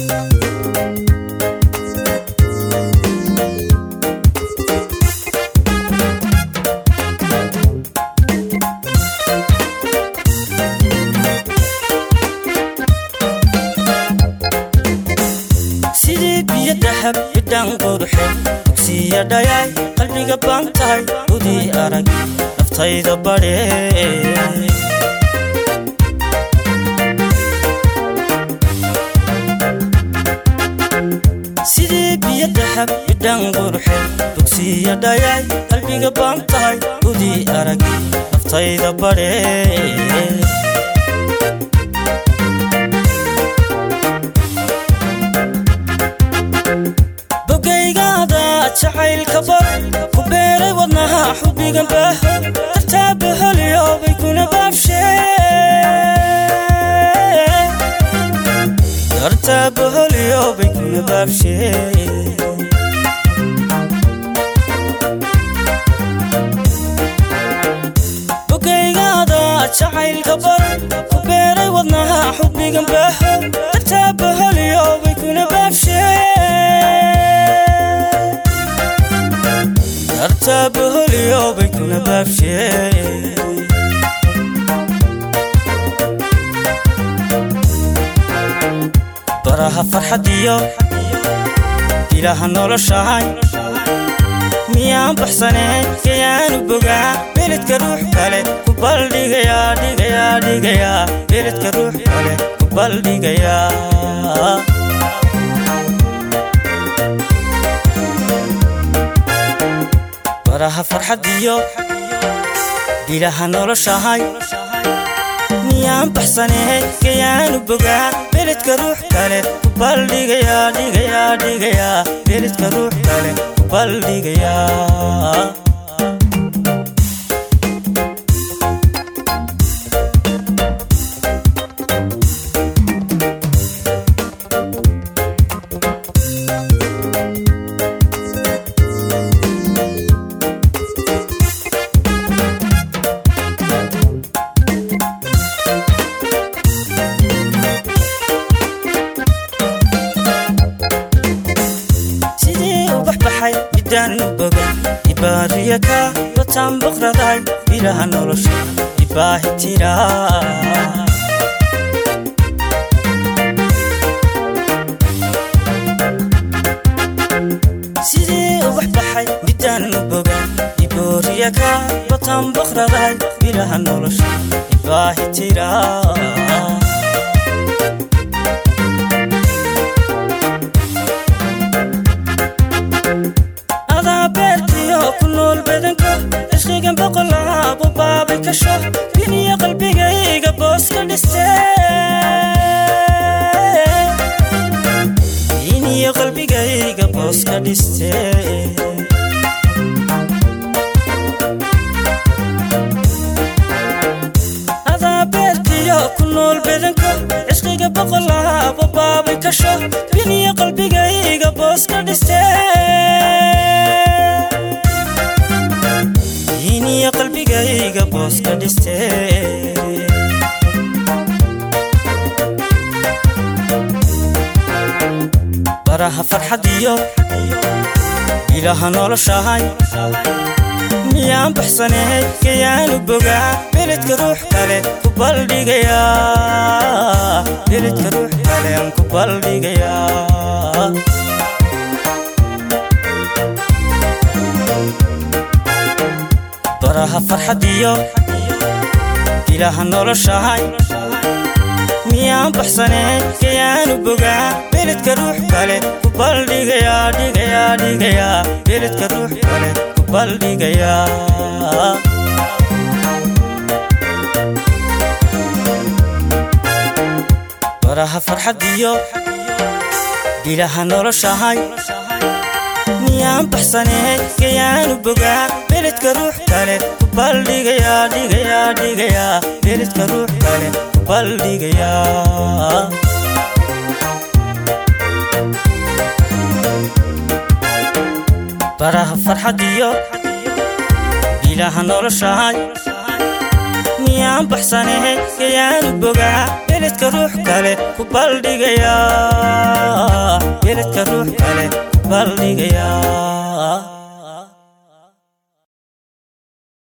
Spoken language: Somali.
sidii biyo dahab bidhaan quruxe dugsiya dhayay qalbiga baan tahay udii arag naftayda badhe sidii biyo dahab bidhaan quruxe dugsiya dhayay qalbiga baan tahay udii arag naftayda badhe bogaygaada jacaylka bar ku beeray wadnaha xubbigan baaho dartaa baholiyoobay kuna baabshe dartaa baholiyoobay kuna baabshe bogaygaada jacaylka bar ku beeray wadnaha xubbigan baaho dartaa baholiyoobay kuna baabshe dartaa baholiyoobay kuna baabshe baraha farxadiyo ilaha noloshahay miyaan baxsaneen kayaanu bogaa beledka ruux kale ku baldhigayaa dhigayaa dhigayaa beledka ruux kale ku baldhigayaa baraha farxadiyo bilaha noloshahay miyaan baxsanee kayaanu bogaa beledka ruux kale ku baldhigayaa dhigayaa dhigayaa beledka ruux kale ku baldhigayaa sidii u baxbaxay midaan u boga ibaariya ka bataan boqraday ilaha nolosha ibaahi tira sidii u baxbaxay midaan u boga ibooriya ka bataan boqraday ilaha nolosha ibaahi tira adaa beertiyo ku nool badanka cishqigan boqolaabo baabay kasho biniyo qalbigayga boos ka dhiste biniyo qalbigayga boos ka dhiste adaa beertiyo ku nool badanka cishqiga boqolaabo baabay kasho biniyo qalbigayga boos ka dhiste biniyo qalbigayga boos ka dhiste baraha farxadiyo ilaha noloshahay miyaan baxsanee kayaanu bogaa beledka ruux kale ku baldhigayaa beledka ruux kale aan ku baldhigayaa baraha farxadiyo ilaha noloshahay miyaan baxsanee kayaanu bogaa beledka ruux kale ku baldhigayaa dhigayaa dhigayaa beledka ruux kale ku baldhigayaa baraha farxadiyo bilaha noloshahay miyaan baxsanee kayaanu bogaa beledka ruux kale ku baldhigayaa dhigayaa dhigayaa beledka ruux kale ku baldhigayaa baraha farxadiyo bilaha noloshahay miyaan baxsanahe gayaanu bogaa beledka ruux kale ku baldhigayaa beledka ruux kale ku baldhigayaa